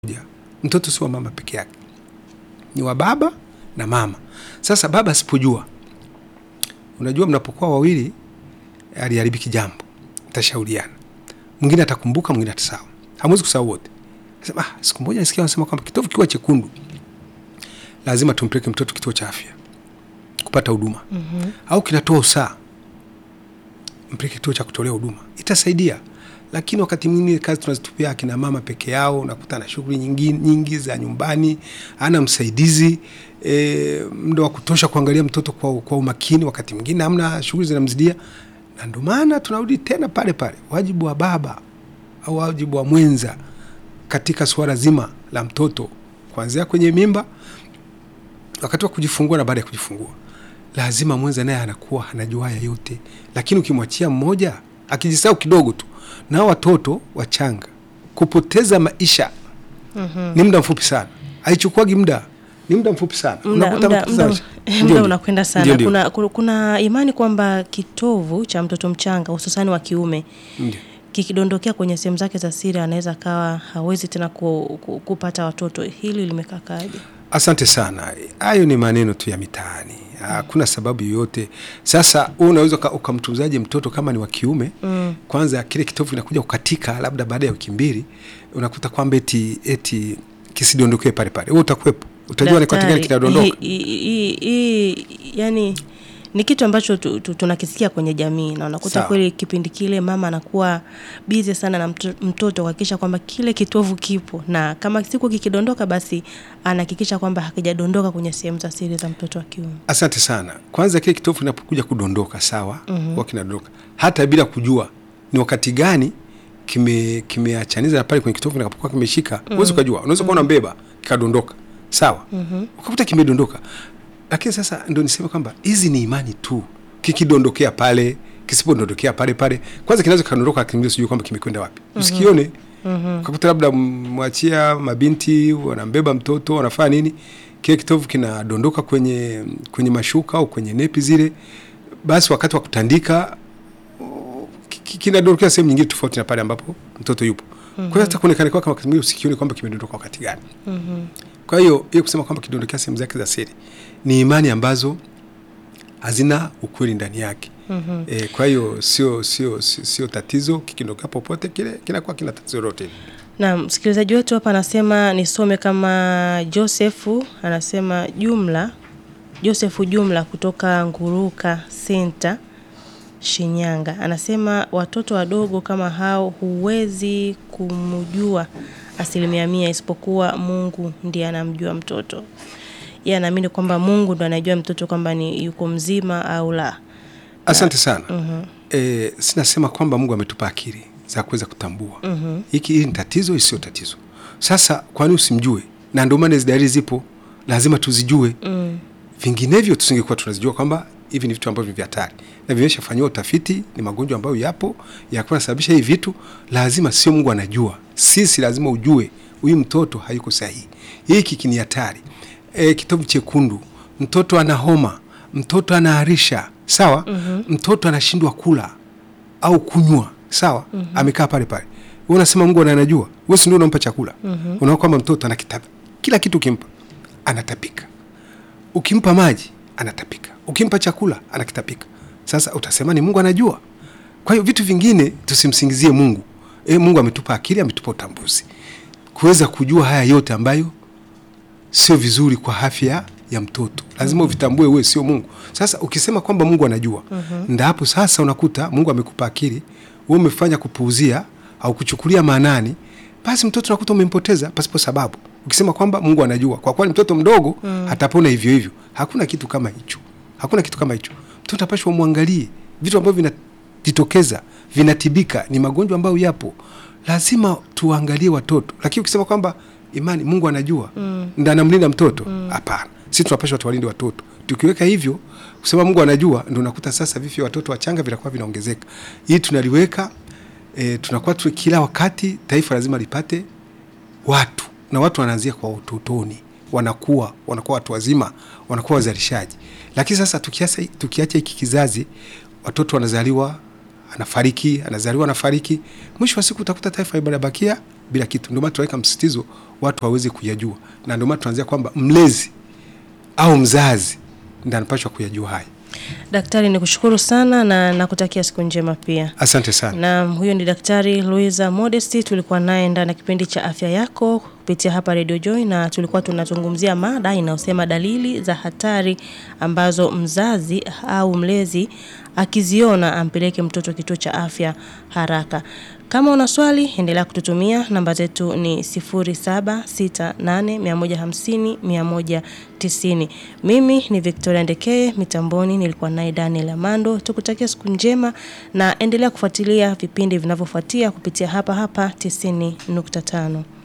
moja. Mtoto si wa mama peke yake, ni wa baba na mama. Sasa baba asipojua, unajua, mnapokuwa wawili aliharibiki jambo, mtashauriana, mwingine atakumbuka, mwingine atasahau, hamwezi kusahau wote. Sema ah, siku moja nisikia wanasema kwamba kitovu kikiwa chekundu lazima tumpeleke mtoto kituo cha afya kupata huduma mm -hmm. au kinatoa usaa, mpeleke kituo cha kutolea huduma, itasaidia. Lakini wakati mwingine kazi tunazitupia akina mama peke yao, unakuta na shughuli nyingi, nyingi za nyumbani, ana msaidizi e, muda wa kutosha kuangalia mtoto kwa, kwa umakini. Wakati mwingine hamna, shughuli zinamzidia, na ndio maana tunarudi tena pale pale, wajibu wa baba au wajibu wa mwenza katika suala zima la mtoto kuanzia kwenye mimba, wakati wa kujifungua na baada ya kujifungua, lazima mwenza naye anakuwa anajua haya yote. Lakini ukimwachia mmoja akijisahau kidogo tu, nao watoto wachanga kupoteza maisha mm -hmm. ni muda mfupi sana, haichukuagi muda, ni muda mfupi sana, muda unakwenda sana. Kuna, kuna, kuna imani kwamba kitovu cha mtoto mchanga hususani wa kiume Ndiyo. kikidondokea kwenye sehemu zake za siri anaweza kawa hawezi tena ku, ku, kupata watoto. Hili limekakaje? Asante sana. Hayo ni maneno tu ya mitaani, hakuna sababu yoyote. Sasa wewe unaweza ukamtunzaje mtoto kama ni wa kiume mm. Kwanza kile kitovu kinakuja kukatika, labda baada ya wiki mbili, unakuta kwamba eti eti kisidondokee pale pale, wewe utakuwepo, utajua ni katika gani kinadondoka. Hii yani ni kitu ambacho tu, tu, tunakisikia kwenye jamii na unakuta Sawa. kweli kipindi kile mama anakuwa bizi sana na mto- mtoto kuhakikisha kwamba kile kitovu kipo, na kama siku kikidondoka, basi anahakikisha kwamba hakijadondoka kwenye sehemu za siri za mtoto wa kiume. Asante sana. Kwanza kile kitovu kinapokuja kudondoka, sawa, mm -hmm. kinadondoka hata bila kujua ni wakati gani kime kimeachaniza na pale kwenye kitovu kinapokuwa kimeshika, huwezi ukajua. Unaweza kuwa unambeba kikadondoka, sawa, ukakuta kimedondoka. Lakini sasa ndio niseme kwamba hizi ni imani tu, kikidondokea pale, kisipodondokea pale pale, kwanza kinaweza kikadondoka, lakini sijui kwamba kimekwenda wapi, usikione ukakuta labda mwachia mabinti wanambeba mtoto wanafanya nini, kile kitovu kinadondoka kwenye kwenye mashuka au kwenye nepi zile, basi wakati wa kutandika oh, ki- ki- kinadondokea sehemu nyingine tofauti na pale ambapo mtoto yupo. Kwa hiyo hata kuonekana kwake wakati mwingine usikione kwamba kimedondoka wakati gani. Kwa hiyo hiyo kusema kwamba kidondokea sehemu zake za siri ni imani ambazo hazina ukweli ndani yake. E, kwa hiyo sio sio sio sio tatizo, kikidondokea popote kile kinakuwa kina tatizo lolote. Na msikilizaji wetu hapa anasema nisome kama Josefu anasema jumla Josefu Jumla kutoka Nguruka Center Shinyanga anasema watoto wadogo kama hao huwezi kumjua asilimia mia, isipokuwa Mungu ndiye anamjua mtoto. Yeye anaamini kwamba Mungu ndo anajua mtoto kwamba ni yuko mzima au la. Asante sana. E, sinasema kwamba Mungu ametupa akili za kuweza kutambua hiki hili ni tatizo, hili sio tatizo. Sasa kwani usimjue? Na ndio maana hizi dalili zipo, lazima tuzijue. Vinginevyo tusingekuwa tunazijua kwamba hivi ni vitu ambavyo ni vya hatari na vimeshafanyiwa utafiti, ni magonjwa ambayo yapo yakuwa nasababisha hivi vitu. Lazima sio Mungu anajua, sisi lazima ujue huyu mtoto hayuko sahihi, hiki kini hatari. E, kitovu chekundu, mtoto ana homa, mtoto anaharisha, sawa. Mtoto anashindwa kula au kunywa, sawa, amekaa pale pale, wewe unasema Mungu anajua, wewe si ndio unampa chakula? Unaona kwamba mtoto anakitapa kila kitu, ukimpa anatapika ukimpa maji anatapika, ukimpa chakula anakitapika. Sasa utasema ni Mungu anajua? Kwa hiyo vitu vingine tusimsingizie Mungu. E, Mungu ametupa akili, ametupa utambuzi kuweza kujua haya yote ambayo sio vizuri kwa afya ya mtoto, lazima uvitambue wewe, sio Mungu. Sasa ukisema kwamba Mungu anajua, ndio hapo sasa unakuta Mungu amekupa akili, wewe umefanya kupuuzia au kuchukulia maanani, basi mtoto unakuta umempoteza pasipo sababu. Ukisema kwamba Mungu anajua, kwa kweli mtoto mdogo atapona hivyo hivyo. Hakuna kitu kama hicho, hakuna kitu kama hicho. Mtoto apashwa umwangalie vitu ambavyo vinajitokeza, vinatibika, ni magonjwa ambayo yapo, lazima tuangalie watoto. Lakini ukisema kwamba imani Mungu anajua ndio anamlinda mtoto, hapana. Sisi tunapaswa tuwalinde watoto. Tukiweka hivyo kusema Mungu anajua, ndio unakuta sasa vifo vya watoto wachanga vinakuwa vinaongezeka. Hii tunaliweka e, tunakuwa tu kila wakati taifa lazima lipate watu na watu wanaanzia kwa utotoni, wanakuwa wanakuwa watu wazima, wanakuwa wazalishaji. Lakini sasa tukiacha tukiacha hiki kizazi, watoto wanazaliwa anafariki, anazaliwa anafariki, mwisho wa siku utakuta taifa ibabakia bila kitu. Ndio maana tunaweka msisitizo watu waweze kuyajua, na ndio maana tunaanzia kwamba mlezi au mzazi ndiye anapaswa kuyajua haya. Daktari, ni kushukuru sana na nakutakia siku njema pia. Asante sana. Na huyo ni Daktari Luiza Modesti, tulikuwa naye ndani ya kipindi cha afya yako kupitia hapa Radio Joy, na tulikuwa tunazungumzia mada inayosema dalili za hatari ambazo mzazi au mlezi akiziona ampeleke mtoto kituo cha afya haraka. Kama una swali endelea kututumia, namba zetu ni 0768150190. Mimi ni Victoria Ndekeye, mitamboni nilikuwa naye Daniel Amando. Tukutakia siku njema na endelea kufuatilia vipindi vinavyofuatia kupitia hapa hapa 90.5.